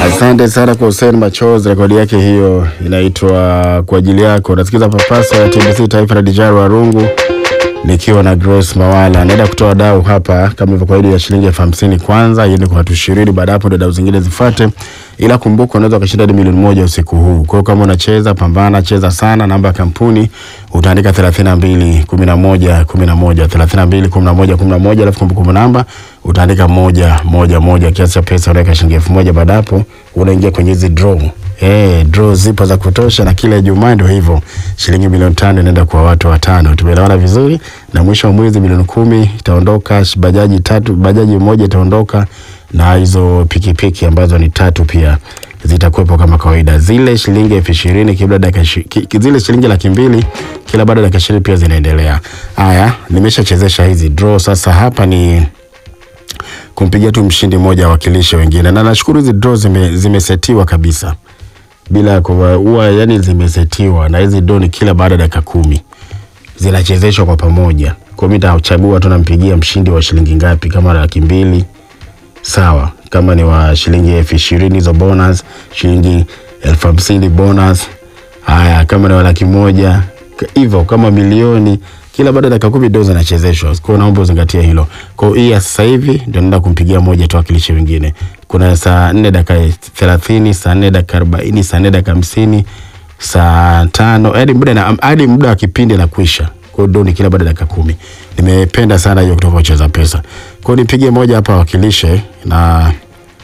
Asante sana kwa Hussein Machozi, rekodi yake hiyo inaitwa kwa ajili yako. Nasikiza papasa ya TBC Taifa la Dijaro Warungu nikiwa na Grace Mawala. Naenda kutoa dau hapa kama ilivyo kawaida ya shilingi elfu hamsini kwanza, iende kwa watu ishirini. Baada hapo ndio dau zingine zifuate, ila kumbuka unaweza ukashinda hadi milioni moja usiku huu. Kwa hiyo kama unacheza, pambana, cheza sana. Namba ya kampuni utaandika 32 11 11 32 11 11, alafu kumbukumbu namba utaandika moja moja moja, kiasi cha pesa unaweka shilingi elfu moja. Baada hapo unaingia kwenye hizi draw. Eh, draw zipo za kutosha na kila Ijumaa ndio hivyo. Shilingi milioni tano inaenda kwa watu watano. Tumeelewana vizuri? Na mwisho wa mwezi milioni kumi itaondoka, bajaji tatu, bajaji moja itaondoka na hizo pikipiki ambazo ni tatu pia zitakuwepo kama kawaida. Zile shilingi elfu ishirini kila dakika ishi- ki- ki- zile shilingi laki mbili kila baada ya dakika ishirini pia zinaendelea. Haya, nimeshachezesha hizi draw. Sasa hapa ni kumpigia tu mshindi mmoja awakilishe wengine, na nashukuru hizi draw zime, zimesetiwa kabisa bila kuwa huwa yani zimesetiwa, na hizi draw ni kila baada ya dakika kumi zinachezeshwa kwa pamoja. Kwa mimi nitachagua tu nampigia mshindi wa shilingi ngapi, kama laki mbili sawa, kama ni wa shilingi elfu ishirini hizo bonus, shilingi elfu hamsini bonus. Haya, kama ni wa laki moja k- hivyo, kama milioni kila baada ya dakika kumi ndio zinachezeshwa. Kwa hiyo naomba uzingatie hilo. Kwa hiyo hii ya sasa hivi ndio naenda kumpigia moja tu wakilishe wengine. Kuna saa nne dakika thelathini, saa nne dakika arobaini, saa nne dakika hamsini, saa tano hadi muda na hadi muda wa kipindi na kuisha. Kwa hiyo ndio ni kila baada ya dakika kumi. Nimependa sana hiyo kutoka Ucheza Pesa. Kwa hiyo nipigie moja hapa wakilishe na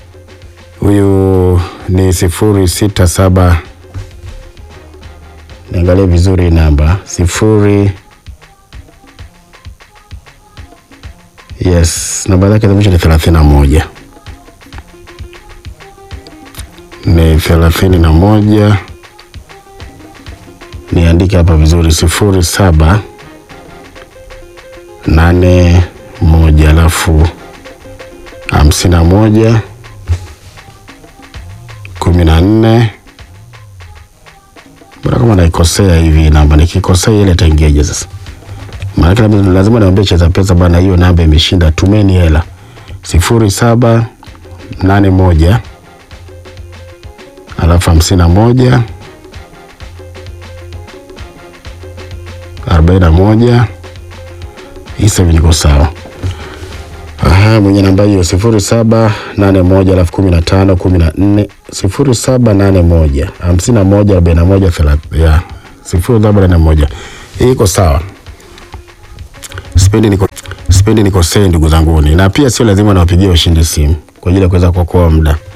huyu ni sifuri sita saba niangalie vizuri hii namba sifuri yes namba zake za mwisho ni thelathini na moja ni thelathini na moja niandike hapa vizuri sifuri saba nane moja alafu hamsini na moja kumi na nne Mbona kama naikosea hivi namba, nikikosea ile itaingiaje sasa? Maana labda lazima niambie cheza pesa bana, hiyo namba imeshinda, tumeni hela. sifuri saba nane moja alafu hamsini na moja arobaini na moja hii sasa hivi niko sawa. Aha, mwenye namba hiyo sifuri saba nane moja alafu kumi na tano kumi na nne sifuri saba nane moja hamsini na moja arobaini na moja thelathini ya sifuri saba nane moja hii iko sawa. Sipendi niko sipendi nikosee ndugu zanguni, na pia sio lazima niwapigie washindi simu kwa ajili ya kuweza kuokoa muda.